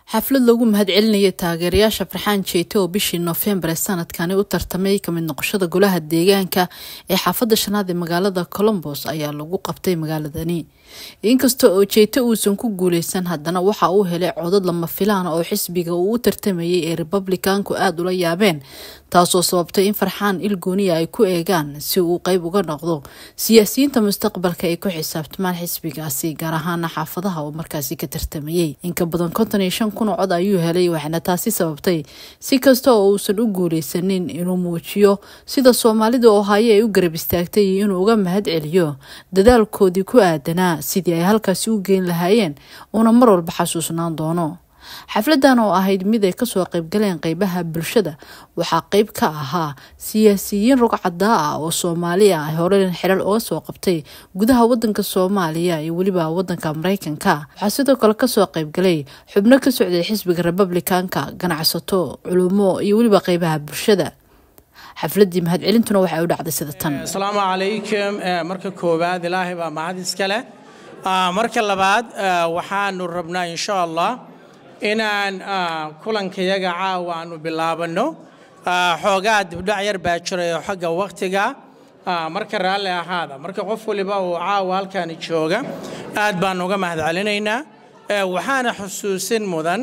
xaflad lagu mahadcelinayay taageerayaasha farxaan jeete oo bishii noofembar ee sanadkani u tartamay kamid noqoshada golaha deegaanka ee xaafadda shanaad ee magaalada colombos ayaa lagu qabtay magaaladani inkasta oo jeete uusan ku guuleysan haddana waxa uu helay codad lama filaan oo xisbiga uu u tartamayay ee republikaanku aada ula yaabeen taasoo sababtay in farxaan ilgooniya ay ku eegaan si uu qeyb uga noqdo siyaasiyiinta mustaqbalka ay ku xisaabtamaan xisbigaasi gaar ahaana xaafadaha uu markaasi ka tartamayay inka badan konton iyo shan kun oo cod ayuu helay waxaana taasi sababtay si kasta oo uusan u guuleysanin inuu muujiyo sida soomaalida oo haye ay u garab istaagtay iyo inuu uga mahad celiyo dadaalkoodii ku aadanaa sidii ay halkaasi u geyn lahaayeen uuna mar walba xasuusnaan doono xafladan oo ahayd mid ay kasoo qeybgaleen qeybaha bulshada waxaa qeyb ka ahaa siyaasiyiin rugcadaa ah oo soomaali ah horen xilal uga soo qabtay gudaha wadanka soomaaliya iyo weliba wadanka mareykanka waxaa sidoo kale kasoo qeybgalay xubno ka socday xisbiga republikaanka ganacsato culumo iyo weliba qeybaha bulshada xafladii mahadcelintuna waxay u dhacday sida tan asalaamu calaykum marka koowaad ilaahay baa mahad iska leh marka labaad waxaanu rabnaa insha allah inaan kulankayaga caawa aanu bilaabanno xoogaa dibdhac yar baa jirayo xagga wakhtiga marka raalli ahaada marka qof waliba uu caawa halkaani jooga aad baan uga mahad celinaynaa waxaana xusuusin mudan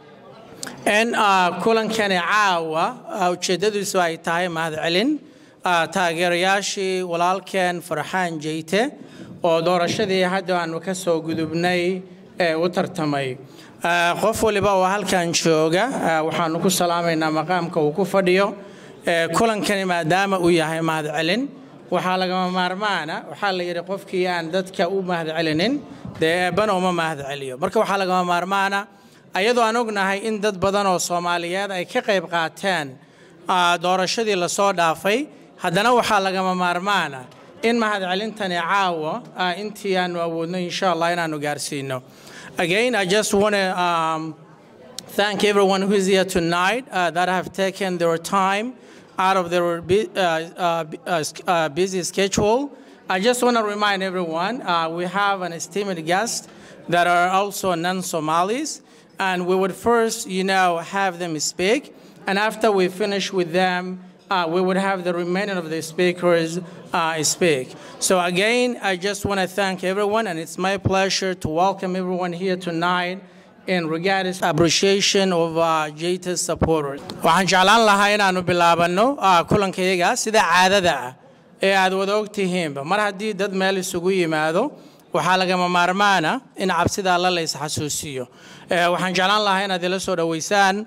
in kulankani caawa ujeeddadiisu ay tahay mahadcelin taageerayaashii walaalkeen farxaan jeyte oo doorashadii hadda aanu ka soo gudubnay ee u tartamay qof waliba oo halkan jooga waxaanu ku salaamaynaa maqaamka uu ku fadhiyo kulankani maadaama uu yahay mahadcelin waxaa lagama maarmaana waxaa la yidhi qofkii aan dadka u mahadcelinin dee eebbana uma mahadceliyo marka waxaa lagama maarmaana ayadoo aan ognahay in dad badan oo soomaaliyeed ay ka qayb qaateen doorashadii lasoo dhaafay haddana waxaa lagama maarmaana in mahadcelintani caawa intii aanu awoodno insha allah inaanu gaarsiino Again, I just want to um, thank everyone who is here tonight uh, that have taken their time out of their bu- uh, uh, busy schedule. I just want to remind everyone we have an esteemed guest that are also non-Somalis, and we would first, you know, have them speak, and after we finish with them, uh, we would have the remainder of the speakers uh, speak. So again, I just want to thank everyone, and it's my pleasure to welcome everyone here tonight in regards appreciation of uh, JT's supporters. waxaan jeclaan lahaa inaanu bilaabanno kulankayaga sida caadada ah ee aad wada ogtihiinba mar haddii dad meel isugu yimaado waxaa lagama maarmaana in cabsida alla la isxasuusiyo waxaan jeclaan lahaa inaad ila soo dhoweysaan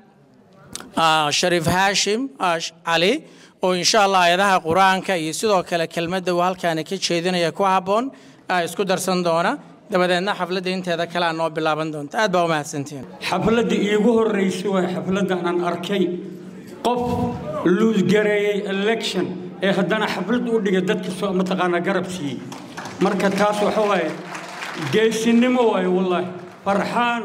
shariif haashim cali oo insha allah ayadaha qur-aanka iyo sidoo kale kelmadda uu halkaani ka jeedinaya ku habboon isku darsan doona dabadeedna xafladda inteeda kale aa noo bilaaban doonta aad baa u mahadsantihiin xafladda iigu horraysay waa xafladdan aan arkay qof luusgareeyey election ee haddana xaflad u dhigay dadka soo mataqaanaa garab siiyey marka taas waxa waaye geesinimo waaye wallaahi farxaan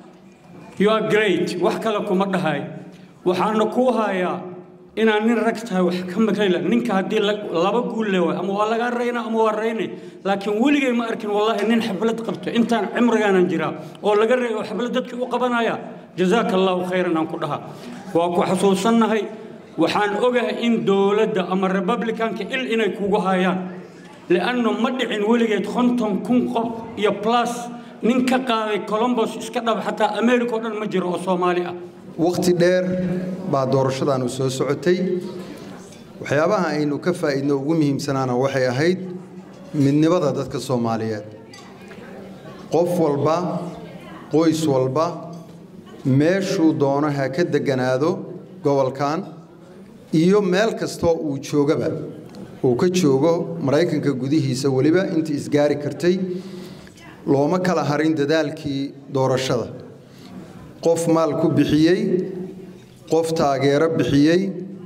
you are great wax kale kuma dhahay waxaana kuu hayaa inaad nin rag tahay wax ka makayla ninka haddii laba guul le waay ama waa lagaa rayna ama waa raynay laakiin weligay ma arkin wallaahi nin xaflad qabto intaan cimrigaanan jiraa oo laga ray oo xaflad dadka u qabanaya jazaaka allahu khayran aan ku dhaha waa ku xasuusannahay waxaan ogahay in dowladda ama republicanka il inay kugu hayaan li'annu ma dhicin weligeed konton kun qof iyo plus nin ka qaaday colombos iska dhab xataa america oo dhan ma jiro oo soomaali ah wakhti dheer baa doorashadaanu soo socotay waxyaabaha aynu ka faa'iidno ugu muhiimsanaana waxay ahayd midnimada dadka soomaaliyeed qof walba qoys walba meeshuu doono ha ka degganaado gobolkan iyo meel kastoo uu joogaba uu ka joogo maraykanka gudihiisa weliba intii isgaari kartay looma kala harin dadaalkii doorashada qof maal ku bixiyey qof taageero bixiyey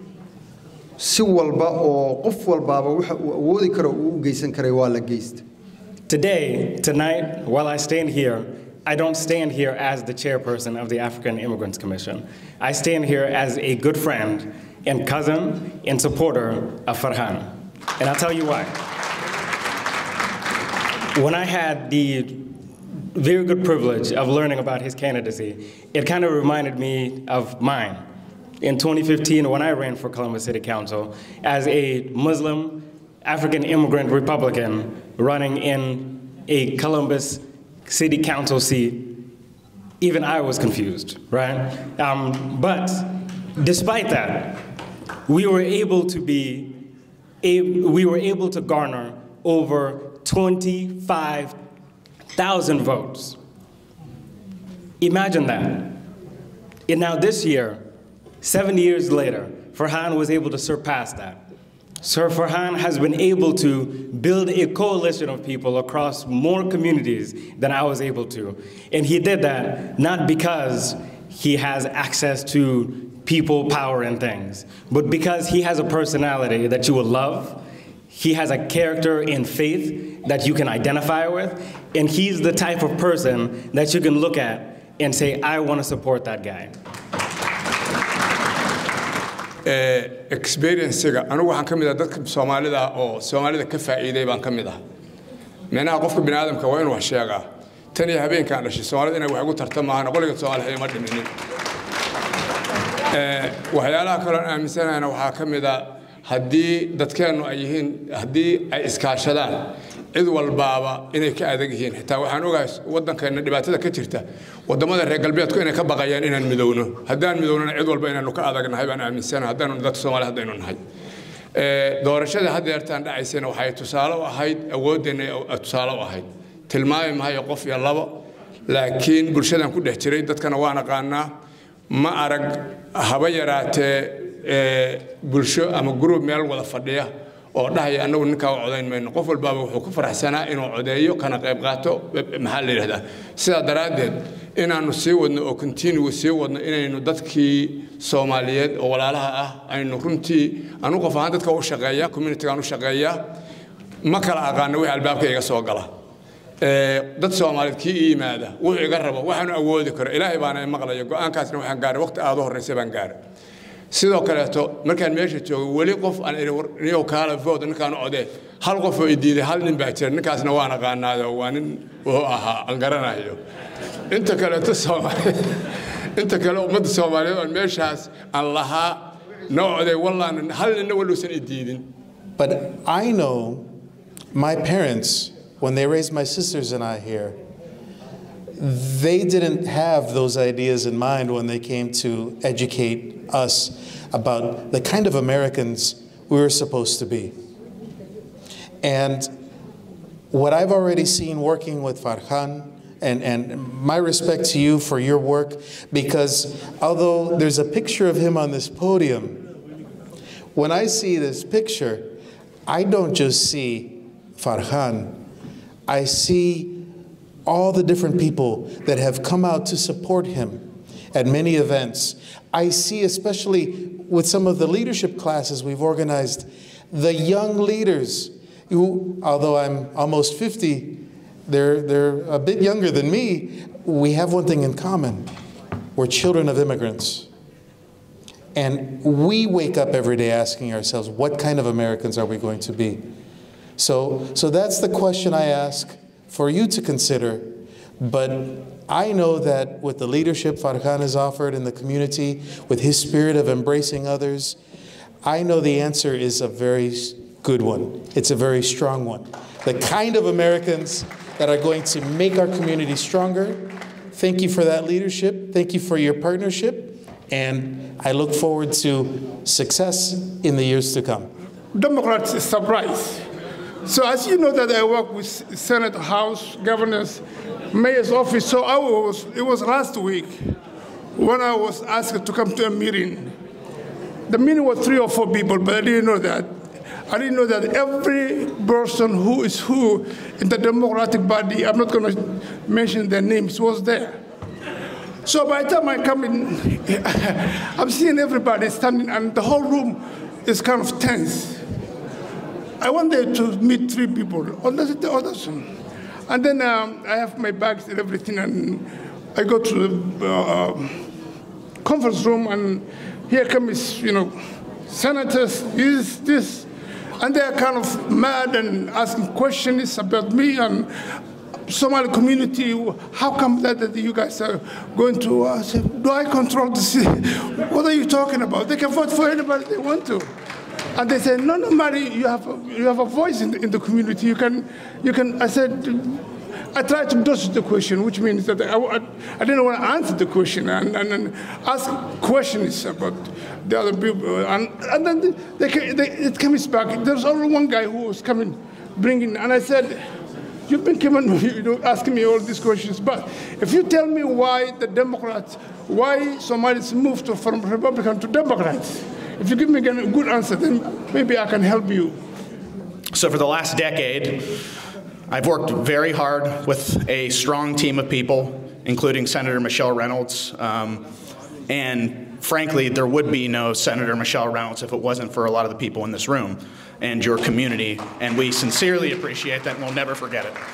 si walba oo qof walbaaba waxa uu awoodi karo uu u geysan karay waa la geysta Today, tonight, while I stand here, I don't stand here as the chairperson of the African Immigrants Commission. I stand here as a good friend and cousin and supporter of Farhan. And I'll tell you why. When I had the very good privilege of learning about his candidacy, it kind of reminded me of mine. In 2015, when I ran for Columbus City Council, as a Muslim African immigrant Republican running in a Columbus City Council seat, even I was confused, right? Um, but despite that, we were able to be, a, we were able to garner over 25,000 votes. Imagine that. And now this year, seven years later, Farhan was able to surpass that. Sir Farhan has been able to build a coalition of people across more communities than I was able to. And he did that not because he has access to people, power, and things, but because he has a personality that you will love. He has a character in faith that you can identify with, and he's the type of person that you can look at and say, I want to support that guy. experiencega anigu waxaan ka mid ah dadka soomaalida oo soomaalida ka faa'iiday baan ka mid ah meenaha qofka bini aadamka waa inuu wax sheegaa tan iyo habeenkaan dhashay soomaalida inay wax igu tarta maahan qoliga soomaaliya ima dhiminin waxyaalaha kaloon aaminsanayna waxaa ka mid a haddii dadkeennu ay yihiin haddii ay iskaashadaan cid walbaaba inay ka adag yihiin xitaa waxaan ogahay waddankeenna dhibaatada ka jirta waddamada reer galbeedku inay ka baqayaan inaan midowno haddaan midownona cid walba inaanu ka adagnahay baan aaminsanahay haddaanu dadka soomaaliya haddaynu nahay doorashada haddeertaan dhacaysana waxay tusaale u ahayd awooddeenna tusaale u ahayd tilmaami mahayo qof iyo labo laakiin bulshadan ku dhex jiray dadkana waan aqaanaa ma arag haba yaraatee bulsho ama gruub meel wada fadhiya oo dhahaya annagu ninkaa u codayn mayno qof walbaaba wuxuu ku faraxsanaa inuu codeeyo kana qayb qaato maxaa la yidhahdaa sidaa daraaddeed inaannu sii wadno oo continue sii wadno inaynu dadkii soomaaliyeed oo walaalaha ah aynu runtii anu qof ahaan dadka u shaqeeya communitygaan u shaqeeya ma kala aqaano wixii albaabka iga soo gala dad soomaaliyeed kii ii yimaada wuxuu iga rabo waxaanu awoodi karo ilaahay baana maqlaya go'aankaasna waxaan gaaray waqti aad u horraysa baan gaaray sidoo kaleeto markaan meesha joogo weli qof niyow kaala vood ninkaan codee hal qof oo idiiday hal nin baa jira ninkaasna waan aqaanaayo waa nin wuxuu ahaa aan garanayo inta kaleeto soomaaliyeed inta kale ummadda soomaaliyeed oo meeshaas aan lahaa noo codee wallaan hal ninna waluusan idiidin But I know my parents, when they raised my sisters and I here, they didn't have those ideas in mind when they came to educate us about the kind of Americans we were supposed to be. And what I've already seen working with Farhan, and, and my respect to you for your work, because although there's a picture of him on this podium, when I see this picture, I don't just see Farhan, I see all the different people that have come out to support him at many events. I see, especially with some of the leadership classes we've organized, the young leaders who, although I'm almost 50, they're, they're a bit younger than me. We have one thing in common we're children of immigrants. And we wake up every day asking ourselves, what kind of Americans are we going to be? So, so that's the question I ask for you to consider. But I know that with the leadership Farhan has offered in the community, with his spirit of embracing others, I know the answer is a very good one. It's a very strong one. The kind of Americans that are going to make our community stronger. Thank you for that leadership. Thank you for your partnership. And I look forward to success in the years to come. Democrats is surprised. So as you know that I work with Senate, House, Governor's, Mayor's office. So I was, it was last week when I was asked to come to a meeting. The meeting was three or four people, but I didn't know that. I didn't know that every person who is who in the Democratic Party, I'm not going to mention their names, was there. So by the time I come in, I'm seeing everybody standing, and the whole room is kind of tense. I went there to meet three people. Oh, that's the other one. And then um, I have my bags and everything, and I go to the uh, conference room, and here comes, you know, senators, this, this, and they are kind of mad and asking questions about me, and Somali community, how come that, that you guys are going to uh, say, do I control the city? what are you talking about? They can vote for anybody they want to. And they said, no, no, Mary, you have a, you have a voice in the, in the community. You can, you can. I said, I tried to dodge the question, which means that I, I, I didn't want to answer the question and, and, and ask questions about the other people. And, and then they, they, they, it comes back. There's only one guy who was coming, bringing, and I said, You've been coming, you know, asking me all these questions, but if you tell me why the Democrats, why Somalis moved to, from Republican to Democrats, if you give me a good answer, then maybe I can help you. So for the last decade, I've worked very hard with a strong team of people, including Senator Michelle Reynolds. Um, and frankly, there would be no Senator Michelle Reynolds if it wasn't for a lot of the people in this room and your community. And we sincerely appreciate that and we'll never forget it.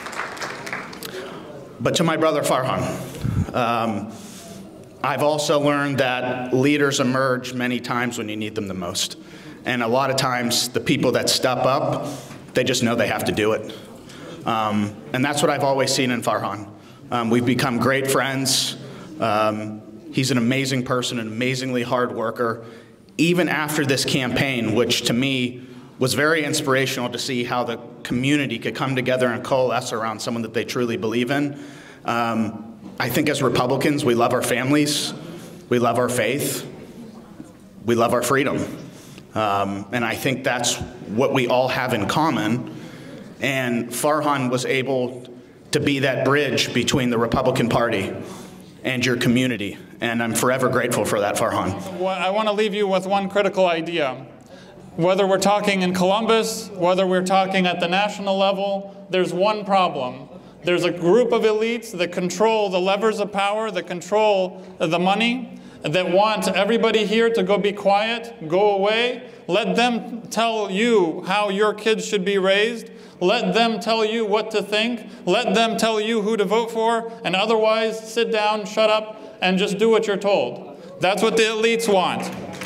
But to my brother Farhan, um, I've also learned that leaders emerge many times when you need them the most. And a lot of times, the people that step up, they just know they have to do it. Um, and that's what I've always seen in Farhan. Um, we've become great friends. Um, he's an amazing person, an amazingly hard worker. Even after this campaign, which to me was very inspirational to see how the community could come together and coalesce around someone that they truly believe in. Um, I think as Republicans, we love our families, we love our faith, we love our freedom. Um, and I think that's what we all have in common. And Farhan was able to be that bridge between the Republican Party and your community. And I'm forever grateful for that, Farhan. I want to leave you with one critical idea. Whether we're talking in Columbus, whether we're talking at the national level, there's one problem. There's a group of elites that control the levers of power, that control the money, that want everybody here to go be quiet, go away. Let them tell you how your kids should be raised. Let them tell you what to think. Let them tell you who to vote for. And otherwise, sit down, shut up, and just do what you're told. That's what the elites want.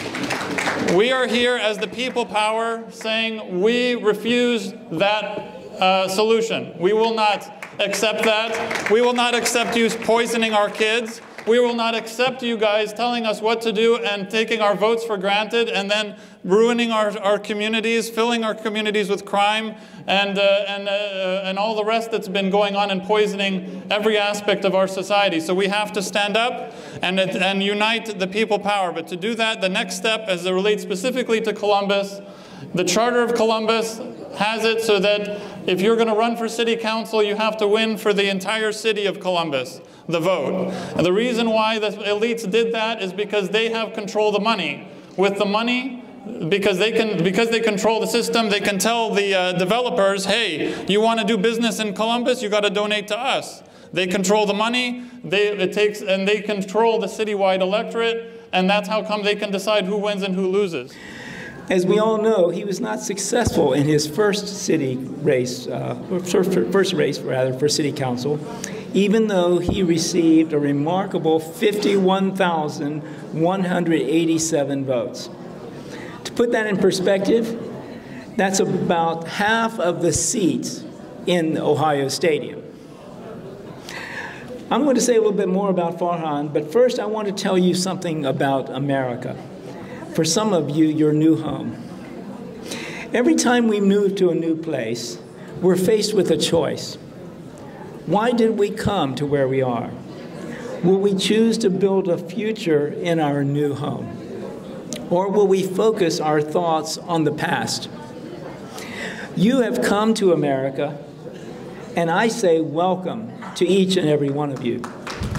We are here as the people power saying we refuse that uh, solution. We will not accept that. We will not accept you poisoning our kids. We will not accept you guys telling us what to do and taking our votes for granted and then ruining our, our communities, filling our communities with crime and, uh, and, uh, and all the rest that's been going on and poisoning every aspect of our society. So we have to stand up and, and unite the people power. But to do that, the next step, as it relates specifically to Columbus, the Charter of Columbus has it so that if you're going to run for city council, you have to win for the entire city of Columbus, the vote. And the reason why the elites did that is because they have control of the money. With the money, because they can because they control the system, they can tell the uh, developers, "Hey, you want to do business in Columbus? You got to donate to us." They control the money. They it takes and they control the citywide electorate, and that's how come they can decide who wins and who loses. As we all know, he was not successful in his first city race, uh, first race rather, for city council, even though he received a remarkable 51,187 votes. To put that in perspective, that's about half of the seats in the Ohio Stadium. I'm going to say a little bit more about Farhan, but first I want to tell you something about America for some of you, your new home. Every time we move to a new place, we're faced with a choice. Why did we come to where we are? Will we choose to build a future in our new home? Or will we focus our thoughts on the past? You have come to America, and I say welcome to each and every one of you.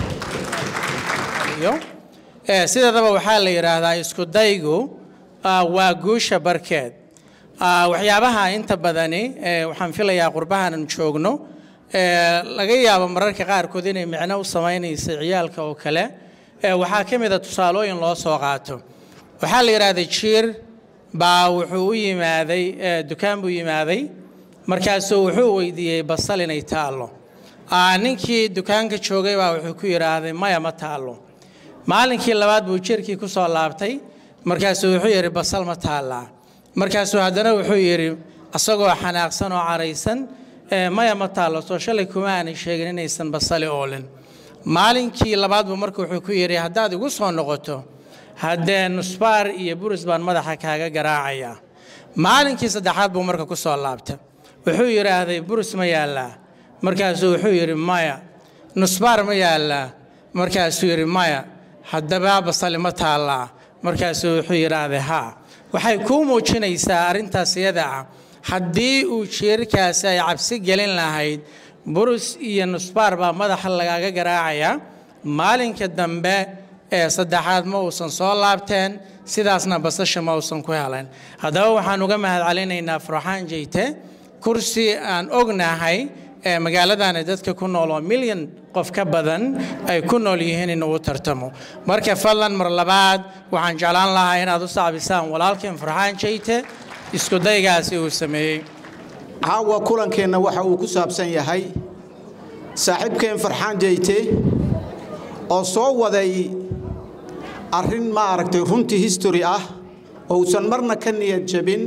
sideedaba waxaa la yidhaahdaa isku daygu waa guusha barkeed waxyaabaha inta badani waxaan filayaa qurbahanan joogno laga yaabo mararka qaarkood inay micno u samaynaysa ciyaalka oo kale waxaa ka mida tusaalooyin loo soo qaato waxaa la yidhaahday jiir baa wuxuu u yimaaday dukaan buu yimaaday markaasuu wuxuu weydiiyey basal inay taallo ninkii dukaanka joogay baa wuxuu ku yidhaahday maya ma taallo maalinkii labaad buu jirkii ku soo laabtay markaasuu wuxuu yidhi basal ma taallaa markaasuu haddana wuxuu yidhi asagoo xanaaqsan oo caraysan maya ma taallo soo shalay kuma aanay sheegin inaysan basali oolin maalinkii labaadbu marka wuxuu ku yidhi haddaad igu soo noqoto haddee nusbaar iyo buris baan madaxa kaaga garaacayaa maalinkii saddexaad buu marka ku soo laabta wuxuu yidhaahday buris ma yaallaa markaasuu wuxuu yidhi maya nusbaar ma yaallaa markaasuu yidhi maya haddaba basali ma taallaa markaasuu wuxuu yidhaahday haa waxay kuu muujinaysaa arrintaas iyada ah haddii uu jeerkaasi ay cabsi gelin lahayd burus iyo nusbaar baa madaxa lagaaga garaacayaa maalinka dambe ee saddexaad ma uusan soo laabteen sidaasna basasha ma uusan ku helayn haddaba waxaan uga mahad celinaynaa farxaan jeyte kursi aan ognahay ee magaaladani dadka ku nool oo milyan qof ka badan ay ku nool yihiin inuu u tartamo marka fadlan mar labaad waxaan jeclaan lahaa inaad u sacbisaan walaalkeen farxaan jeyte iskudaygaasi uu sameeyey caawa kulankeenna waxa uu ku saabsan yahay saaxiibkeen farxaan jeyte oo soo waday arrin ma aragtay runtii history ah oo uusan marna ka niyad jabin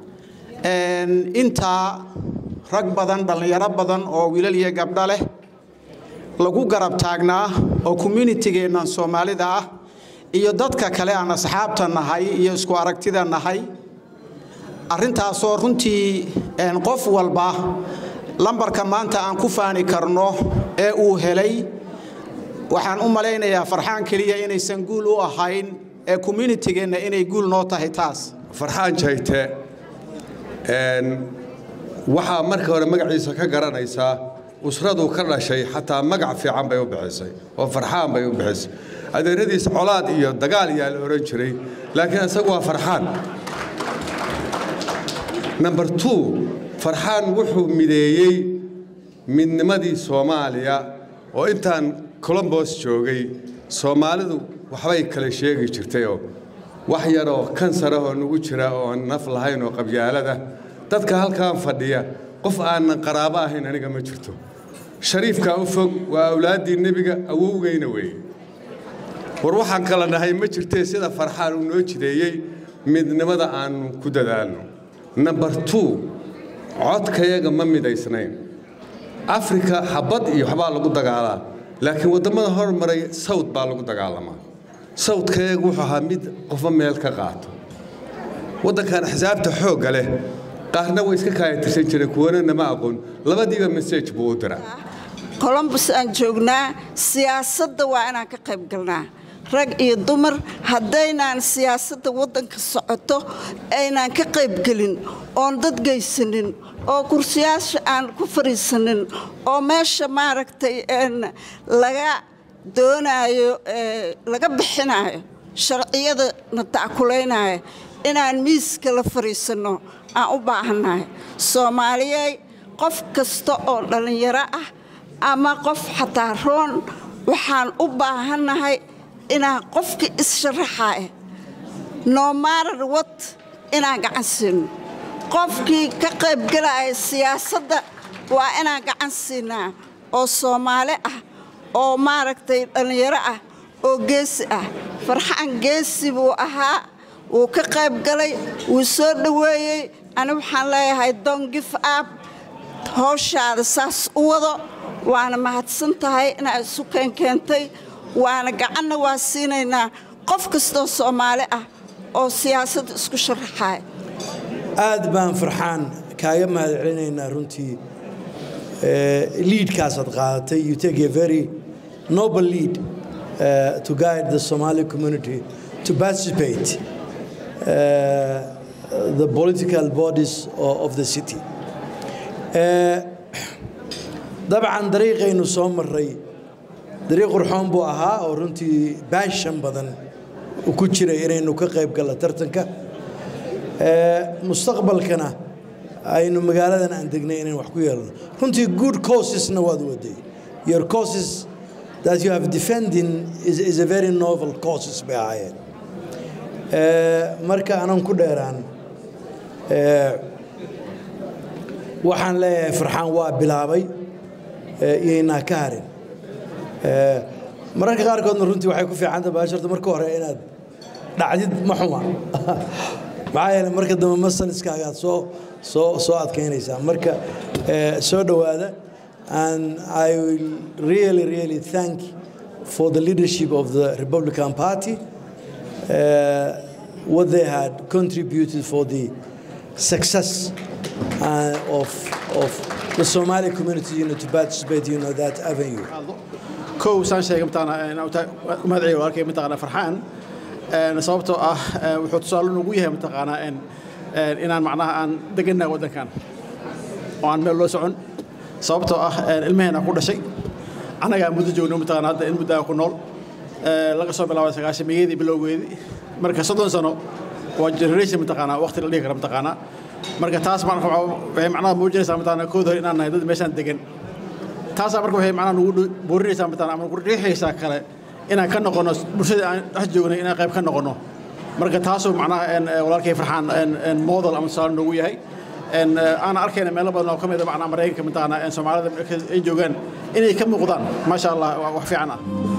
intaa rag badan dhallinyaro badan oo wiilal iyo gabdho leh lagu garab taagnaa oo communitygeennan soomaalida ah iyo dadka kale aan asxaabta nahay iyo isku aragtida nahay arrintaasoo runtii qof walba lambarka maanta aan ku faani karno ee uu helay waxaan u malaynayaa farxaan keliya inaysan guul u ahayn ee communitygeenna inay guul noo tahay taas farxaan jayte waxaa marka hore magaciisa ka garanaysaa usraduu ka dhashay xataa magac fiican bay u bixisay oo farxaan bay u bixisay adeeradiis colaad iyo dagaal yaa la odhan jiray laakiin isagu waa farxaan number two farxaan wuxuu mideeyey midnimadii soomaaliya oo intaan colombos joogay soomaalidu waxbay kala sheegi jirtayoo wax yaroo kansarahoo nugu jira oo aan naf lahayn oo qabyaalada dadka halkan fadhiya qof aanan qaraabo ahayn aniga ma jirto shariifkaa u fog waa awlaaddii nebiga awowgayna weeye war waxaan kala nahay ma jirtee sida farxaan uu noo jideeyey midnimada aannu ku dadaalno number two codkayaga ma midaysnayn afrika xabad iyo waxbaa lagu dagaalaa laakiin waddamada hormaray sawd baa lagu dagaalamaa sawdkayaga wuxuu ahaa mid qofba meel ka qaato waddankan xisaabta xoogga leh qaarna way iska kaayatirsan jireen kuwana nama aqoon labadiiba message buu u diraa colombus aan joognaa siyaasadda waa inaan ka qayb galnaa rag iyo dumar haddaynaan siyaasadda waddanka socoto aynaan ka qaybgelin oon dad geysanin oo kursiyaasha aan ku fadhiisanin oo meesha maaragtay laga doonaayo laga bixinaayo sharciyada na tackulaynayo inaan miiska la fadhiisanno aan u baahannahay soomaaliyey qof kasta oo dhallinyaro ah ama qof xataa roon waxaan u baahannahay inaan qofkii is-sharaxaaya noomarar wad inaan gacan siino qofkii ka qaybgalaya siyaasadda waa inaan gacan siinaa oo soomaali ah oo maaragtay dhallinyaro ah oo geesi ah farxaan geesi buu ahaa wuu ka qayb galay wuu soo dhoweeyey ani waxaan leeyahay dongif ab howshaada saas u wado waana mahadsan tahay inaad isu keenkeentay waana gacanna waa siinaynaa qof kastoo soomaali ah oo siyaasadda isku sharaxaya aad baan farxaan kaaga mahad celinaynaa runtii liidkaasaad qaadatay you take a very noble lead uh, to guide the Somali community to participate uh, the political bodies of, of the city. dabcan dariiqaynu soo maray dariiq qurxoon buu ahaa oo runtii baashan badan ku jiray inaynu ka qayb galno tartanka mustaqbalkana aynu magaaladan aan degnay inaynu wax ku yeelno runtii good causesna waad waday your causes that you have defending is, is a very novel causes bay ahaayeen marka anan ku dheeraan waxaan leeyahay farxaan waa bilaabay iyaynaa ka harin mararka qaarkoodna runtii waxay ku fiicanta baasharta marka hore inaad dhacdid ma xuma maxaa yeele marka dambe masaliskaagaad soo soo soo adkeynaysaa marka soo dhowaada and I will really really thank for the leadership of the Republican Party uh, what they had contributed for the success uh, of of the Somali community you know, to participate you know, that avenue. kow saan sheegay mataqaanaa magacayga walaalkay mataqaanaa farxaan sababtoo ah wuxuu tusaale nagu yahay mataqaanaa inaan macnaha aan degannahay waddankan oo aan meel loo socon sababtoo ah ilmaheena ku dhashay annagaa muddo joogno mataqaanaa hadda in muddaa ku nool laga soo bilaabay sagaashamiyadii bilowgeedii marka soddon sano waa generation mataqaanaa waqti la dhihi kara mataqaanaa marka taas waxay macnaha muujinaysaa mataqaanaa kood hore inaan nahay dad meeshaan degan taasaa marka waxay macnaha nagu boorinaysaa mataqaanaa ama nagu riixaysaa kale inaan ka noqono bulshada aan dhex joognay inaan qayb ka noqono marka taasuu macnaha walaalkay farxaan model ama tusaale noogu yahay aan arkayna meelo badan oo ka mid a macnaha maraykanka mataqaanaa soomaalida ay joogaan inay ka muuqdaan maasha allah wax fiican ah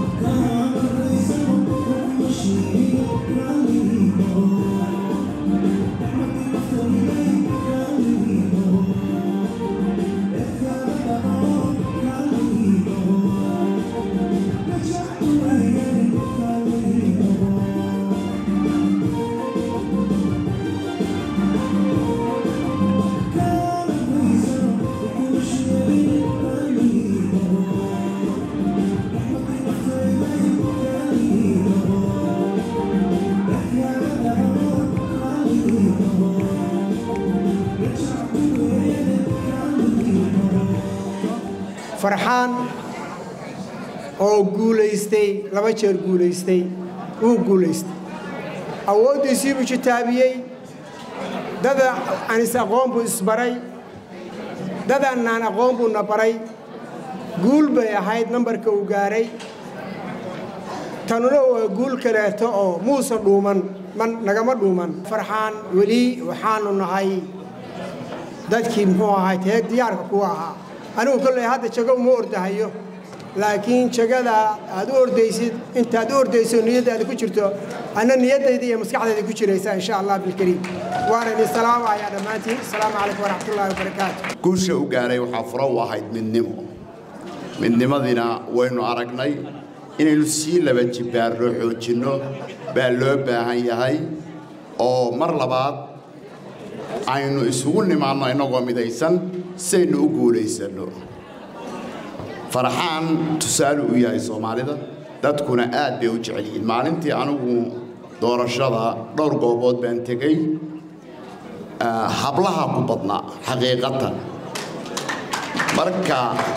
farxaan oo guulaystay laba jeer guulaystay wuu guulaystay awooddiisii buu jitaabiyey dada anis aqoon buu isbaray dadannaan aqoon buuna baray guul bay ahayd nambarka uu gaaray tanuna waa guul kaleeto oo muuse dhuuman nagama dhuuman farxaan weli waxaanu nahay dadkii muxuu ahay tee diyaarka kuwa ahaa anigu kolley hadda jago uma ordahayo laakiin jagada aad u ordaysid intaad u ordayso niyaddaada ku jirto anna niyaddayda iyo maskaxdayda ku jiraysa insha allah bilkariim waana idin salaamayaa dhammaantiin asalaamu calaykum waraxmatullaahi wabarakaatu guusha u gaaray waxaa furo u ahayd midnimo midnimadiina waynu aragnay inaynu sii laba jibbaarno xoojinno baa loo baahan yahay oo mar labaad aynu isugu nimaanno innagoo midaysan saynu u guulaysanno farxaan tusaale u yahay soomaalida dadkuna aad bay u jecel yihiin maalintii anigu doorashada dhowr goobood baan tegey hablaha ku badnaa xaqiiqatan marka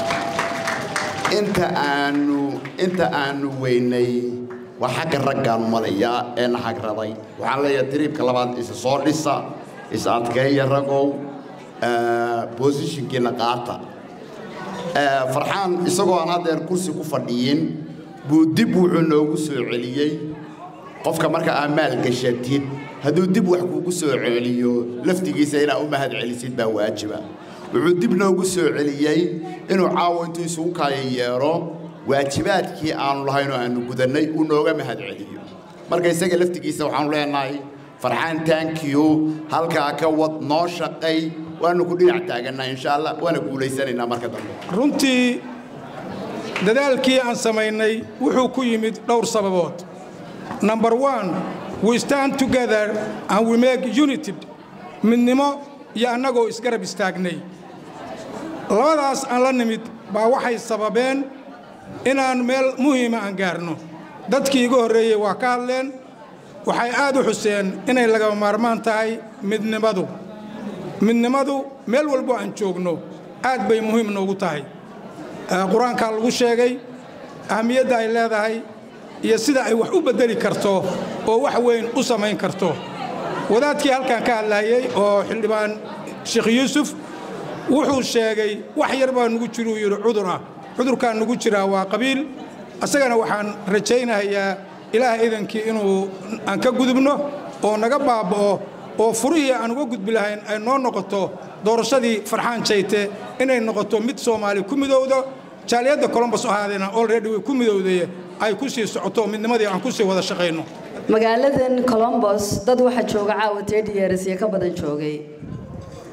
inta aanu inta aanu weynay waa xagga raggaanu malayaa ee na hagraday waxaan leeyahay tiriibka labaad isa soo dhisa is adkeeya ragow bosishinkiina qaata farxaan isagoo aan haddeer kursi ku fadhiyin buu dib wuxuu noogu soo celiyey qofka marka aa maal gashatid hadduu dib wax kuugu soo celiyo laftigiisa inaa u mahad celisid baa waajiba wuxuu dib noogu soo celiyey inuu caawa intuu isugu kaya yeero waajibaadkii aanu lahayn oo aanu gudannay uu nooga mahad celiyo marka isaga laftigiisa waxaanu leenahay farxaan taankiyu halkaa ka wad noo shaqay waanu ku dhinac taagannaa insha allah waana guulaysanaynaa marka dambe runtii dadaalkii aan samaynay wuxuu ku yimid dhowr sababood number one we stand together and we make united midnimo iyo annagoo isgarab istaagnay labadaas aan la nimid baa waxay sababeen inaan meel muhiima aan gaarno dadkii iga horreeyey waa ka hadleen waxay aad u xuseen inay lagama maarmaan tahay midnimadu midnimadu meel walbo aan joogno aad bay muhiim noogu tahay qur-aankaa lagu sheegay ahamiyadda ay leedahay iyo sida ay wax u beddeli karto oo wax weyn u samayn karto wadaadkii halkan ka hadlaayey oo xildhibaan sheekh yuusuf wuxuu sheegay wax yar baa nugu jiruu yidhi cudur ah cudurkaa nugu jiraa waa qabiil isagana waxaan rajaynayaa ilaah idankii inuu aan ka gudubno oo naga baaba'o oo furihii aan uga gudbi lahayn ay noo noqoto doorashadii farxaan jayte inay noqoto mid soomaali ku midowdo jaaliyadda colombos ahaadeena olredy way ku midowdaye ay ku sii socoto midnimadii aan ku sii wada shaqayno magaaladan colombos dad waxaa jooga caawa years iyo ka badan joogay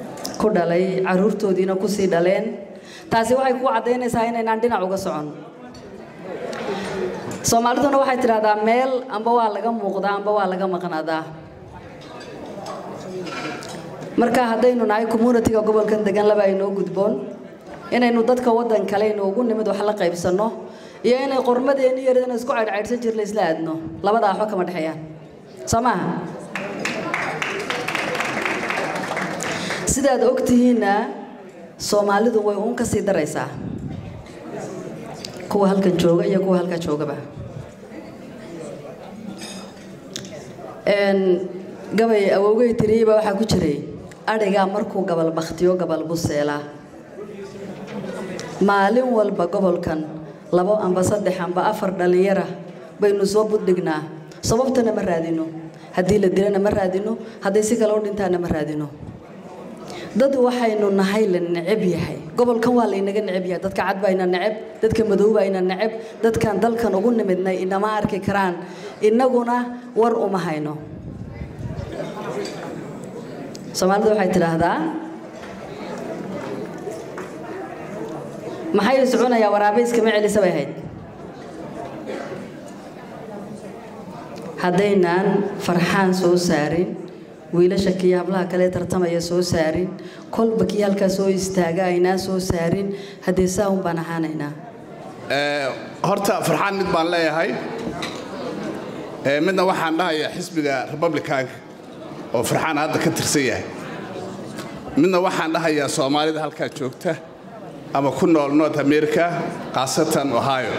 ku dhalay caruurtoodiina kusii dhaleen taasi waxay ku caddaynaysaa inaynaan dhinac uga socon soomaaliduna waxay tidhahdaa meel amba waa laga muuqdaa amba waa laga maqnaadaa marka haddaynu nahay communitiga gobolkan degan laba aynoo gudboon inaynu dadka waddan kale inoogu nimid wax la qaybsanno iyo inay qormadeenni yaradana isku caydhcaydhsan jirla isla aadno labadaa waxba kama dhexeeyaan soo maaha sidaad og tihiinna soomaalidu way uun ka sii daraysaa kuwa halkan jooga iyo kuwa halkaa joogaba gabay awowgay tiriyeyba waxaa ku jiray adhigaa markuu gabal bakhtiyo gabal buseelaa maalin walba gobolkan labo amba saddex amba afar dhallinyara baynu soo buddhignaa sababtana ma raadino haddii la dilana ma raadino hadday si kale u dhintaana ma raadino dad waxaynu nahay la neceb yahay gobolkan waa laynaga neceb yahay dadka cad baa ina neceb dadka madow baa ina neceb dadkan dalkan ugu nimidnay inama arki karaan innaguna war uma hayno soomaalida waxay tidhaahdaa maxay soconayaa waraabayskama celisa bay ahayd haddaynaan farxaan soo saarin wiilasha kii hablaha kale tartamaya soo saarin kolba kii halkaa soo istaaga aynaa soo saarin haddee saa un baan ahaanaynaa horta farxaan mid baan leeyahay midna waxaan dhahayaa xisbiga republicanka oo farxaan hadda ka tirsan yahay midna waxaan dhahayaa soomaalida halkaa joogta ama ku nool north america khaasatan ohio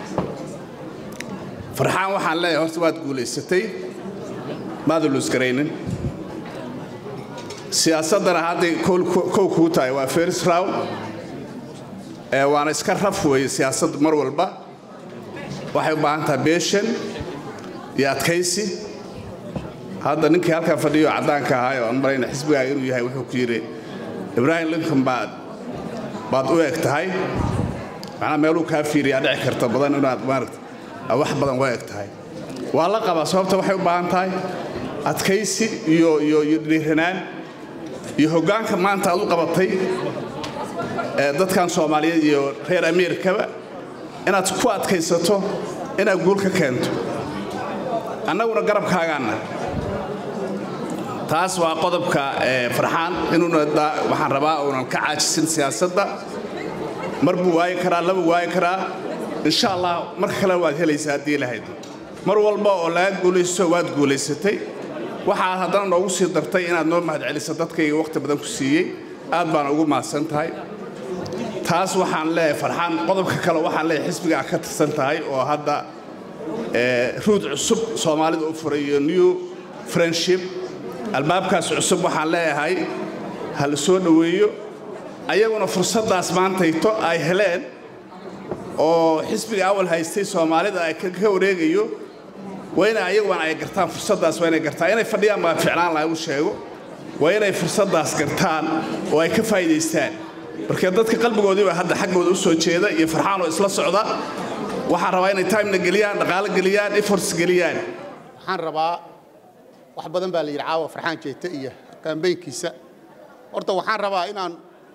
farxaan waxaan leeyahay horta waad guulaysatay maada luusgaraynin siyaasaddana hadday kow kuu tahay waa first round waana iska raf weeye siyaasaddu mar walba waxay u baahan tahay beeshan iyo adkaysi hadda ninkii halkaa fadhiyo caddaanka ahaay oo aan marayna xisbigaaga inuu yahay wuxuu ku yidhi ibraahim lincoln baad baad u eg tahay macnaa meeluu kaa fiiriyaa dhici karta badan inaad maaragta wax badan u eg tahay waa la qabaa sababta waxay u baahan tahay adkaysi iyo iyo iyo dhiiranaan iyo hoggaanka maanta aad u qabatay dadkan soomaaliyeed iyo reer ameerikaba inaad ku adkaysato inaad guul ka keento annaguna garabkaagaanna taas waa qodobka farxaan inuuna waxaan rabaa uunan ka caajisin siyaasadda mar buu waayi karaa laba waayi karaa insha allah marka kale waad helaysaa haddii lahayd mar walba oo laga guulaysto waad guulaysatay waxaad haddana noogu sii dartay inaad noo mahadceliso dadkayga wakhti badan ku siiyey aad baan ugu mahadsan tahay taas waxaan leeyahay farxaan qodobka kale waxaan leeyahay xisbiga aad ka tirsan tahay oo hadda ruud cusub soomaalida u furay iyo new friendship albaabkaas cusub waxaan leeyahay ha la soo dhoweeyo ayaguna fursaddaas maantayto ay heleen oo xisbiga awal haystay soomaalida ay ka wareegayo waa inay ayaguna ay gartaan fursaddaas waa inay gartaan inay fadhiyaan baa ficlaan laha u sheego waa inay fursaddaas gartaan oo ay ka faa'iidaystaan marka dadka qalbigoodii baa hadda xaggooda u soo jeeda iyo farxaan oo isla socda waxaan rabaa inay timena geliyaan dhaqaalo geliyaan efforts geliyaan waxaan rabaa wax badan baa la yidhi caawa farxaan jeete iyo kaambeynkiisa horta waxaan rabaa inaan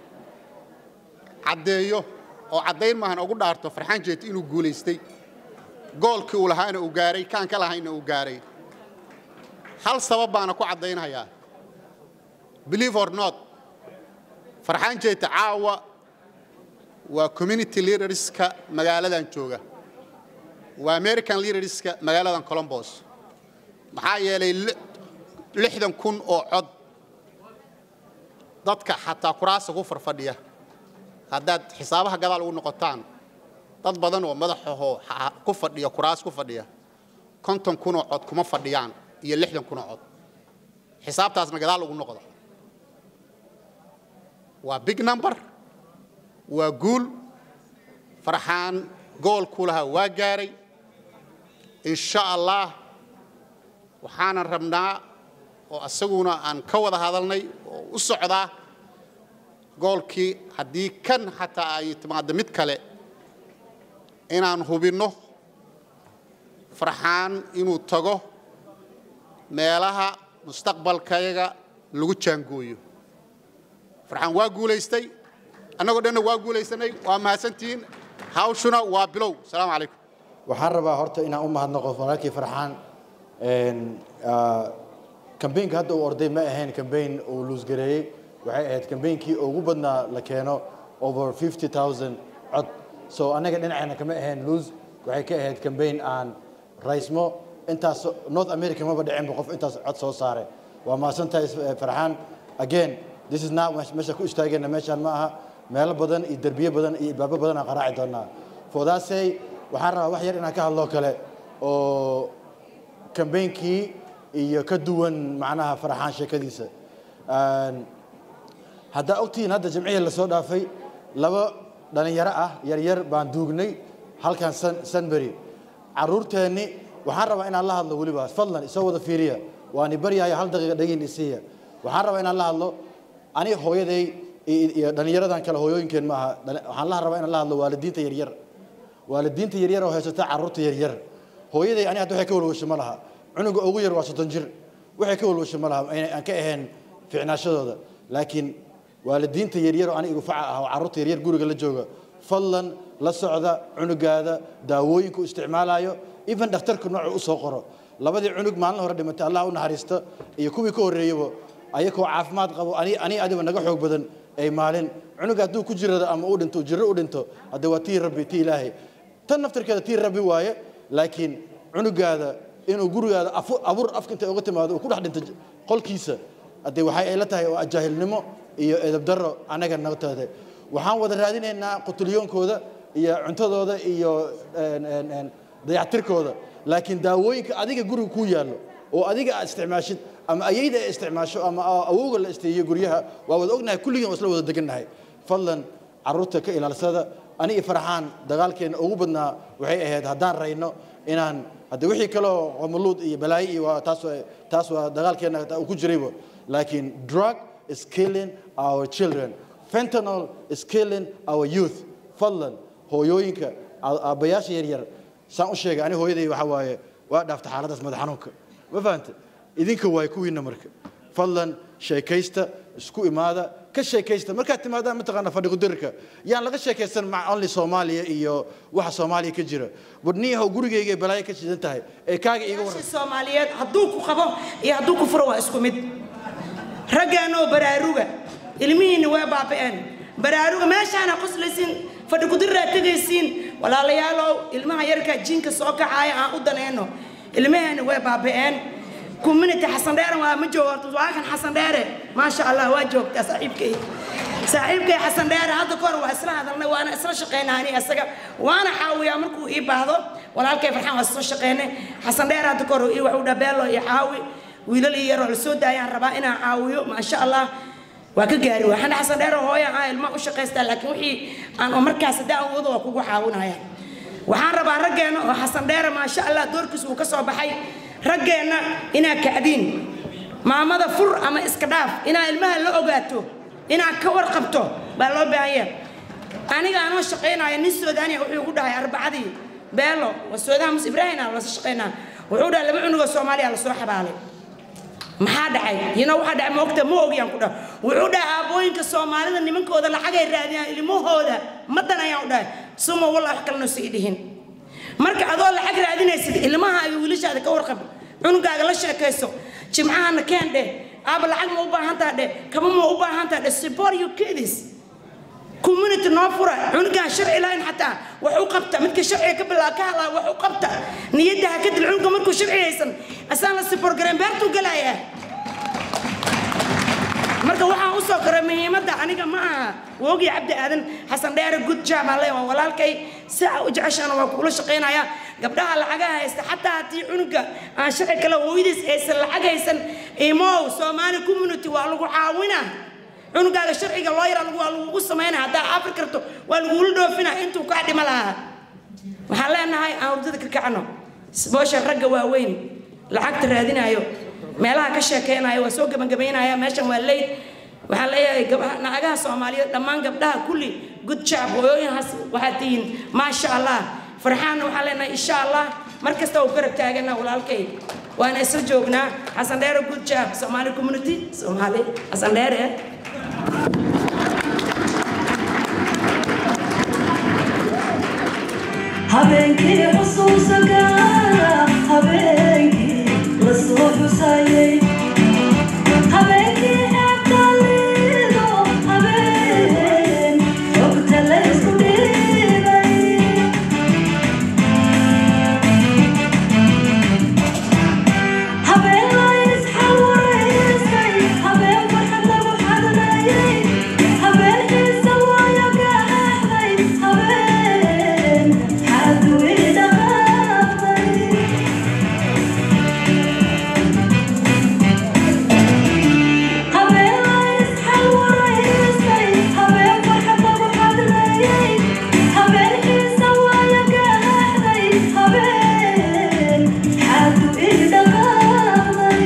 caddeeyo oo caddayn maahan ugu dhaarto farxaan jeete inuu guulaystay goolkii uu lahaana uu gaaray kaan ka lahayna uu gaaray hal sabab baana ku caddaynhayaa believe or not farxaan jeete caawa waa community leaderska magaaladan jooga waa american leaderska magaaladan colombos maxaa yeelay lixdan kun oo cod dadka xataa kuraasa ku farfadhiya haddaad xisaabaha gadaal ugu noqotaan dad badan oo madaxahoo ku fadhiya kuraas ku fadhiya konton kunoo cod kuma fadhiyaan iyo lixdan kunoo cod xisaabtaasna gadaal ugu noqda waa big number waa guul farxaan goolkuu lahaa waa gaaray insha allah waxaanan rabnaa oo isaguna aan ka wada hadalnay oo u socdaa goolkii haddii kan xataa ay timaaddo mid kale inaan hubinno farxaan inuu tago meelaha mustaqbalkayaga lagu jaangooyo farxaan waa guulaystay annagoo dhanna waa guulaysanay waa mahadsantihiin hawshuna waa bilow salaamu calaykum waxaan rabaa horta inaan u mahadnaqo walaalkii farxaan kambeynka hadda uu orday ma ahayn kambeyn uu luusgareeyey waxay ahayd kambeynkii ugu badnaa la keeno over 50000 cod so annaga dhinaceena kama ahayn luus waxay ka ahayd kambeyn aan raysmo intaas north america maba dhicinba qof intaas cod soo saaray waa mahadsantahay farxaan again this is not meesha ku istaagayna meeshaan ma aha meelo badan iyo derbiye badan iyo ibaabo badan aan qaraaci doonaa for that say waxaan rabaa wax yar inaan ka hadlo kale oo kambeynkii iyo ka duwan macnaha farxaan sheekadiisa haddaa ogtihiin hadda jamcihii lasoo dhaafay laba dhalinyaro ah yaryar baan duugnay halkan sanbury caruurteenni waxaan rabaa inaan la hadlo weliba fadlan isoo wada fiiriya waani baryahaya hal daqiiqa dhegin isiiya waxaan rabaa inaan la hadlo ani hooyaday iyo dhalinyaradan kale hooyooyinkeen ma aha waxaan la rabaa inaan la hadlo waalidiinta yaryar waalidiinta yaryar oo haysata caruurta yaryar hooyaday ani hadda waxay ka walwasho ma laha cunuga ugu yar waa soddon jir waxay ka walwasho ma laha aan ka ahayn ficnaashadooda laakiin waalidiinta yaryar oo ani igu faca ah oo carruurta yaryar guriga la jooga fadlan la socda cunugaada daawooyinka u isticmaalayo even dhakhtarka noocu u soo qoro labadii cunug maalin hore dhimatay allah u naxariista iyo kuwii ka horreeyaba ayakoo caafimaad qabo ani ani adiba naga xoog badan ay maalin cunuga hadduu ku jirado ama u dhinto jirro u dhinto hadde waa tii rabbi tii ilaahay tan naftarkeeda tii rabbi waaye laakiin cunugaada inuu gurigaada abuur afka intay uga timaado uu ku dhex dhinto qolkiisa haddee waxay ay la tahay waa jaahilnimo iyo edabdarro annaga nagtaada waxaan wada raadinaynaa qutulyoonkooda iyo cuntadooda iyo dayactirkooda laakiin daawooyinka adiga guriga kuu yaallo oo adiga aad isticmaashid ama ayayda ay isticmaasho ama awowga la isteeyo guryaha waa wada ognahay kulligeen waa isla wada degannahay fadlan carruurta ka ilaalsada ani iyo farxaan dagaalkeena ugu badnaa waxay ahayd haddaan rayno inaan hadde wixii kaleo qamaluud iyo balaayo iyo waa taas taas waa dagaalkeena uu ku jirayba laakiin drug is killing our children fentanyl is killing our youth fadlan hooyooyinka aabbayaasha yaryar saan u sheegay ani hooyaday waxa waaye waa dhaafta xaaladdaas madax xanuunka ma fahanta idinka waay kuwiinna marka fadlan sheekaysta isku imaada ka sheekaysta markaad timaadaan mataqaana fadhi qudirka yaan laga sheekaysan mac only soomaaliya iyo waxa soomaaliya ka jira badniyahow gurigayga balaayo ka shidan tahay ee kaaga iiga warran soomaaliyeed hadduu ku qabo iyo hadduu ku furo waa isku mid raggaanoo baraaruga ilmihiinna waa baaba'een baraaruga meeshaana qoslaysiin fadhi kudiraa tegaysiin walaalayaalow ilmaha yarka jiinka soo kacaaya aan u danayno ilmaheenna way baaba'een community xasan dheere waa ma joogo waa kan xasan dheere maasha allah waa joogtaa saaxiibkay saaxiibkay xasan dheere hadda kahor waa isla hadalnay waana isla shaqaynaa ani isaga waana caawiyaa markuu ii baahdo walaalkay farxaan waa isla shaqaynay xasan dheere hadda kahor ii wax u dhabeelo iyo caawi wiilal iyo yaroo la soo daayaan rabaa inaan caawiyo maasha allah waa ka gaari waxaan xasan dheere hooya ah ilma u shaqaystaa laakiin wixii aan oo markaas haddaan awoodo waa kugu caawinaya waxaan rabaa raggeena oo xasan dheere maasha allah doorkiis uu ka soo baxay raggeenna inaa kacdiin maamada fur ama iska dhaaf inaa ilmaha la ogaato inaa ka warqabto baa loo baahan yahay aniga anoo shaqaynaya nin soodaaniya wuxuu igu dhahay arbacadii beelo waa soodaha mus ibraahim aan lasa shaqaynaa wuxuu dhahay laba cunugoo soomaaliya lasoo xabaalay maxaa dhacay yino waxaa dhacay moogta ma ogiyaan ku dhaha wuxuu dhahay aabbooyinka soomaalida nimankooda lacagay raadiyaan ilmahooda ma danayaan u dhahay suma wallah wax kalena sii dhihin marka adoo lacag raadinaysid ilmaha iyo wiilashaada ka warqab cunugaaga la sheekayso jimcahana keen dheh aaba lacag ma u baahantaa dheh kaba ma u baahantaa dheh support your kids community noo fura cunugaan sharci lahayn xataa wax u qabta midka sharciga ka bilaa ka hadlaa wax u qabta niyadda ha ka dil cunuga markuu sharci haysan asaan la support garan beertuu galayaa marka waxaan u soo koray muhiimadda aniga ma aha woogi cabdi aadan xasan dheere good job aan leeyahay waa walaalkay si aa u jeceshaana waa kuula shaqaynaya gabdhaha lacagaha haysta xataa haddii cunuga aan sharci kale hooyadiis aysan lacag haysan imow soomaali community waa lagu caawina cunugaaga sharciga loo yara waa lagugu samaynaya haddaa afri karto waa lagula dhoofina intuu kaa dhima lahaa waxaan leenahay aan hurdada ka kacno boosha ragga waaweyn lacagta raadinayo meelaha ka sheekeynayo waa soo gebagabaynaya meeshan waa leyd waxaan leeyahay naagaha soomaaliyeed dhammaan gabdhaha kulli good job hooyooyinhaas waxaad tihiin maasha allah farxaanna waxaan leenahay insha allah mar kasta uu garab taagana walaalkay waana isla joognaa xasan dheere good job soomaali community soomaali xasan dheere habeenkii xusuusa gaara habeenkii la soo xusayay habeenkii eebtalido habeen xogta la isku dhiibay habeen la isxawaraystay habeen farxad lagu xadlayay habeen xiisa waayo gaxday habeen xadwii dhaqaaqday habeen la isxawaraystay habeen farxad lagu xadlayay habeen xiisa waayo gaxday habeen xadwii dhaqaaqday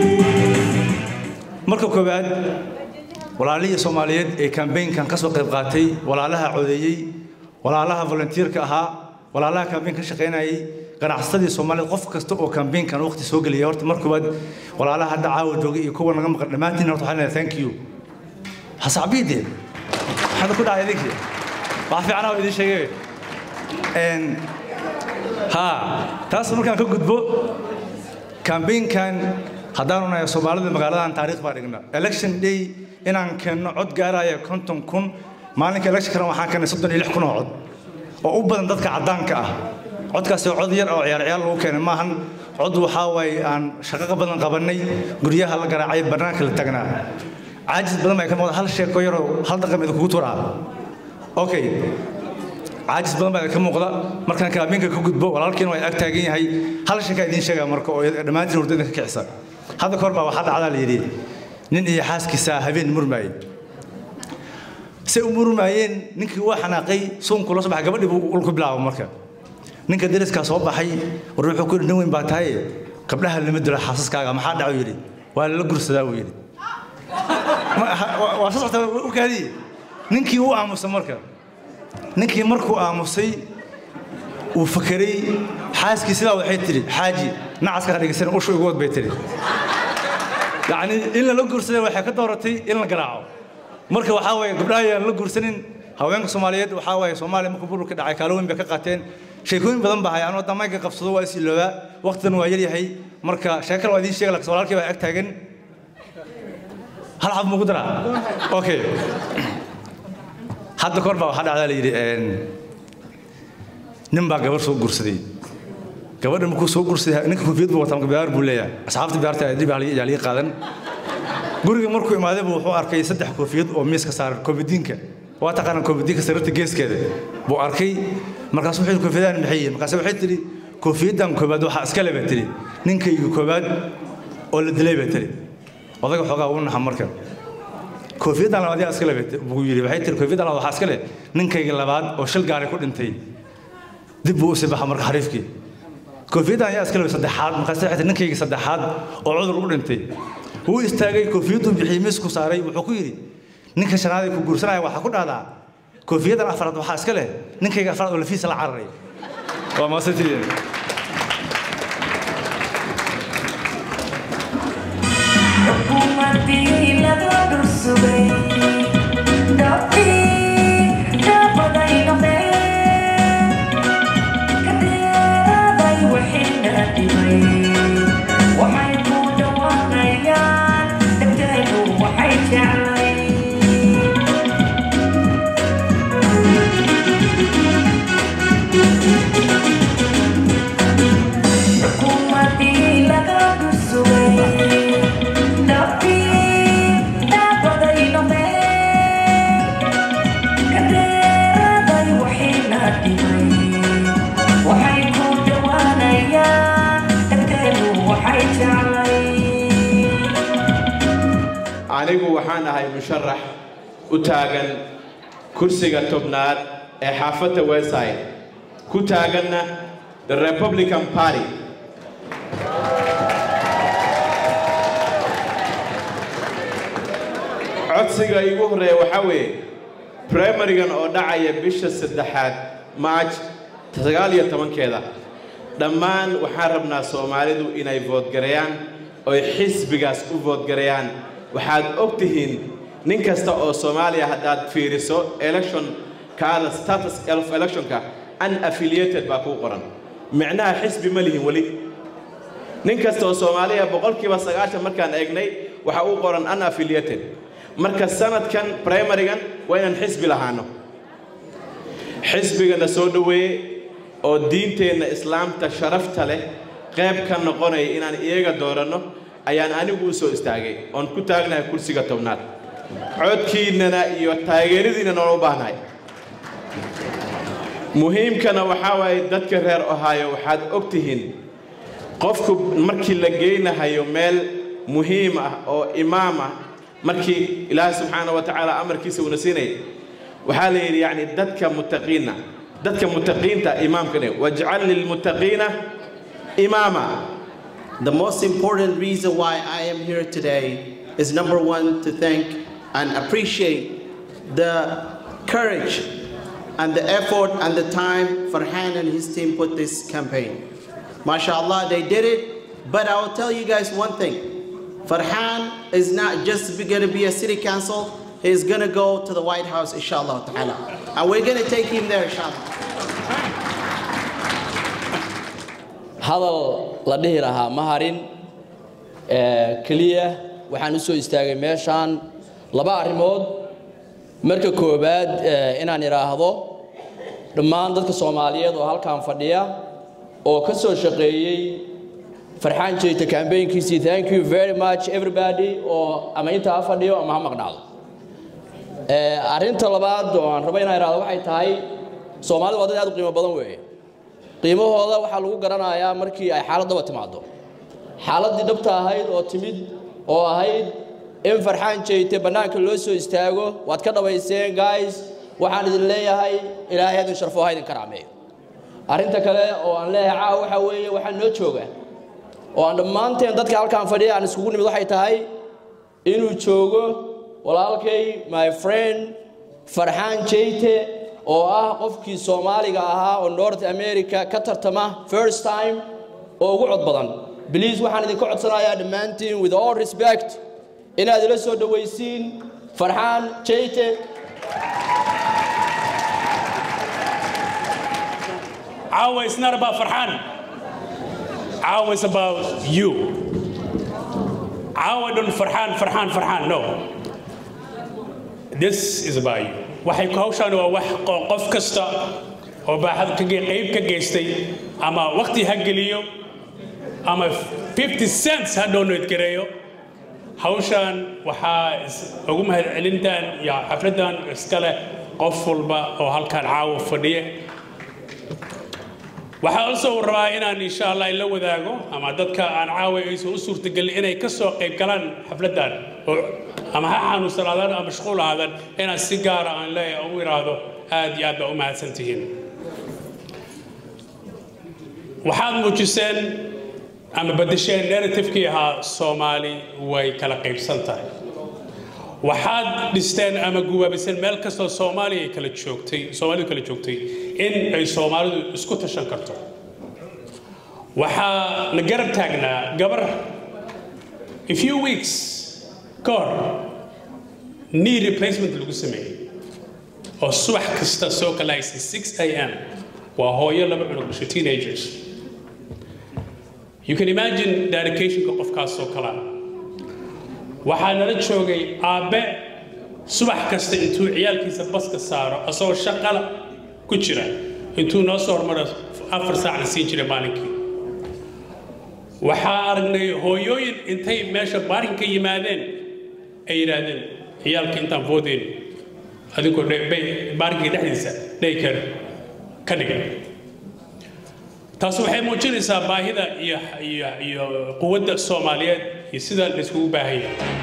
marka koowaad walaalihii soomaaliyeed ee kambeynkan ka soo qayb qaatay walaalaha codeeyey walaalaha volunteerka ahaa walaalaha kambeyn ka shaqaynayay ganacsadii soomaaliyeed qof kasta oo kambeynkan waqti soo geliyay horta mar koowaad walaalaha hadda caawa joogay iyo kuwa naga maqan dhammaantiin horta waxaan leeyahay thank you hasacbiide maxaad ku dhacay idinkii wax fiican oo idin sheegay Een, ha taas markaan ka gudbo kambeynkan haddaanu nahay soomaalida magaaladan taariikh baa dhigna election day inaan keenno cod gaaraya konton kun maalinka electionkana waxaan keennay soddon iyo lix kun oo cod oo u badan dadka caddaanka ah codkaasi waa cod yar oo ciyaar ciyaar lagu keenay maahan cod waxaa waaye aan shaqo badan qabannay guryaha la garaacay bannaanka la tagnaa caajis badan baa ka muuqda hal sheeko yaroo hal dhaqan idinkugu turaa okay caajis badan baa ka muuqda markaan kaabinka ka gudbo walaalkiina waa ag taagan yahay hal sheekaa idiin sheegaa marka oo dhammaantiin hurdo idinka kicisa hadda kahor baa waxaa dhacdaa la yidhi nin iyo xaaskiisa habeen murmaayey se u murmaayeen ninkii waa xanaaqay suunku la soo baxay gabadhii buu ulku bilaaba marka ninka deriskaa soo baxay war wuxuu ku yidhi nin weyn baa tahay gabdhaha lama dilo xaasaskaaga maxaa dhaco yidhi waa lala gursadaa buu yidhi waa soo soctaa u kaadiye ninkii wuu aamusa marka ninkii markuu aamusay uu fakeray xaaskii sidaa waxay tidhi xaaji nacaska ha dhegeysan ushu igu wad bay tidhi yacni in lala guursaday waxay ka dooratay in la garaaco marka waxaa waaye gabdhaha ayaan la guursanin haweenka soomaaliyeed waxaa waaye soomaaliya markuu burburka dhacay kaalo weyn bay ka qaateen sheekooyin badan baa hay anoo damayga qabsado waa is iloobaa waqtidan waa yaryahay marka sheekal waa idiin sheega laakiin walaalkii baa ag taagan hal xab mugu daraa okay hadda kor baa waxaa dhacdaa la yidhi nin baa gabar soo guursaday gabadha markuu soo guursaday ninka koofiyad buu wataa biyaar buu leeyahay asxaabta biyaarta adib yaa liga qaadan guriga markuu imaaday buu wuxuu arkay saddex koofiyad oo miiska saaran koofiyadiinka waa taqaanaa koofiyadiinka sariirta geeskeeda buu arkay markaas wuxuu yidhi koofiyadahan maxay yihiin markaas waxay tidhi koofiyaddan koobaad waxaa iska le baa tidhi ninkayga koobaad oo la dilay baa tidhi odaga xoogaa uu naxa markan koofiyaddan labaad yaa iska le buu yidhi waxay tidhi koofiyaddan labaad waxaa iska leh ninkayga labaad oo shil gaari ku dhintay dib buu u sii baxa marka xariifkii koofiyaddan ayaa iska le saddexaad markaas waxay tidhi ninkayga saddexaad oo cudur u dhintay wuu istaagay koofiyaddu bixiyey miisku saaray wuxuu ku yidhi ninka shanaad ee ku guursanaya waxaa ku dhahdaa koofiyaddan afraad waxaa iska leh ninkayga afraad oo lafiisa la cararay waa maasantidiin Xukuumaddii laga dhursugay dhabtii dhaabaday noqdeen kadeeraday waxayna dhibay waxay ku dhawaaqayaan dhegteedu waxay jeclay xukuumaddii laga dhursugay dhabtii dhaabaday noqdeen kadeeraday waxayna dhibay waxay ku dhawaanayaan dhegteedu waxay jeclay anigu waxaan ahay musharax u taagan kursiga tobnaad ee xaafadda westside ku taaganna the republican party codsiga igu horreeya waxaa weeye primarigan oo dhacaya bisha saddexaad march sagaal iyo tobankeeda dhammaan waxaan rabnaa soomaalidu inay voodgareeyaan oy xisbigaas u voodgareeyaan waxaad og tihiin nin kasta oo soomaaliya haddaad fiiriso election kaada status of electionka unaffiliated baa kuu qoran micnaha xisbi ma lihin weli nin kasta oo soomaaliya boqolkiiba sagaashan markaan eegnay waxa uu qoran unaffiliated marka sanadkan primarigan waa inaan xisbi lahaano xisbigana soo dhoweeye oo diinteenna islaamta sharafta leh qayb ka noqonaya inaan iyaga dooranno ayaan anigu u soo istaagay oon ku taagnahay kursiga tobnaad codkiinnana iyo taageeradiinna noona u baahnahay muhiimkana waxaa waaye dadka reer ohaayo waxaad og tihiin qofku markii la geynahayo meel muhiim ah oo imaam ah markii ilaahay subxaana wa tacaala amarkiisa uuna siinaya waxaa la yidhi yacni dadka muttaqiina dadka muttaqiinta imaamka dhe wajcal lilmuttaqiina imaama The most important reason why I am here today is number one, to thank and appreciate the courage and the effort and the time Farhan and his team put this campaign. MashaAllah, they did it. But I will tell you guys one thing. Farhan is not just going to be a city council. He's going to go to the White House, inshallah ta'ala. And we're going to take him there, inshallah. hadal la dhihi lahaa ma harin keliya waxaan u soo istaagay meeshaan laba arrimood marka koowaad inaan idhaahdo dhammaan dadka soomaaliyeed oo halkan fadhiya oo ka soo shaqeeyey farxaan jeeta kambaynkiisii thank you very much everybody oo ama intaa ha fadhiyo ama ha maqnaado arrinta labaad oo aan rabo inaan idhaahdo waxay tahay soomaalidu waa dad aad u qiimo badan weeye qiimahooda waxaa lagu garanayaa markii ay xaaladdaba timaado xaaladdii dhabta ahayd oo timid oo ahayd in farxaan jeyte bannaanka loo soo istaago waad ka dhabayseen guys waxaan idin leeyahay ilaahay idin sharfo ha idin karaameeyo arrinta kale oo aan leeyahay caawa waxaa weeye waxaa noo jooga oo aan dhammaanteen dadka halkaan fadhiya aan iskugu nimid waxay tahay inuu joogo walaalkay my friend farxaan jeyte oo ah qofkii soomaaliga ahaa oo north america ka tartama first time oo ugu cod badan bliis waxaan idinka codsanayaa dhammaantiin with all respect inaad ila soo dhowaysiin farxaan jeyte Awa is not about Farhan. Awa is about you. Awa don't Farhan, Farhan, Farhan. No. This is about you. waxay ku hawshaan waa wax qof kasta oo baaxad ka qayb ka geystay ama waqti ha geliyo ama 50 cents ha donate gareeyo hawshaan waxaa ugu mahadcelintan iyo xafladan iska leh qof walba oo halkan caawa fadhiya waxaa also rabaa inaan insha allah la wadaago ama dadka aan caawa aysan u suurtagelin inay ka soo qayb galaan xafladan oo ama ha xanuunsanaadaan ama mashquul ahaadaan inaan si gaara aan leeyahay u iraahdo aad iyo aad baa u mahadsan tihiin waxaad muujiseen ama bedesheen narrativekii ahaa soomaali way kala qaybsan tahay waxaad dhisteen ama guwaabiseen meel kastoo soomaaliya ay kala joogtay soomaalidu kala joogtay in ay soomaalidu isku tashan karto waxaa la garab taagnaa gabar a few weeks ka hor knee replacement lagu sameeyey oo subax kasta soo kalahaysay 6 a m waa hooyo laba cunug dhashay teenagers you can imagine dedicationka qofkaasoo kalaa waxaa nala joogay aabbe subax kasta intuu ciyaalkiisa baska saaro asagoo shaqala ku jira intuu noo soo hormaro afar saacna siin jiray maalinkii waxaa aragnay hooyooyin intay meesha baarinka yimaadeen ay yidhaahdeen ciyaalka intaan foodeyn adigoo baarinkii dhexdiisa dhayker ka dhigan taas waxay muujinaysaa baahida iyo iyo iyo quwadda soomaaliyeed iyo sida la iskugu baahanya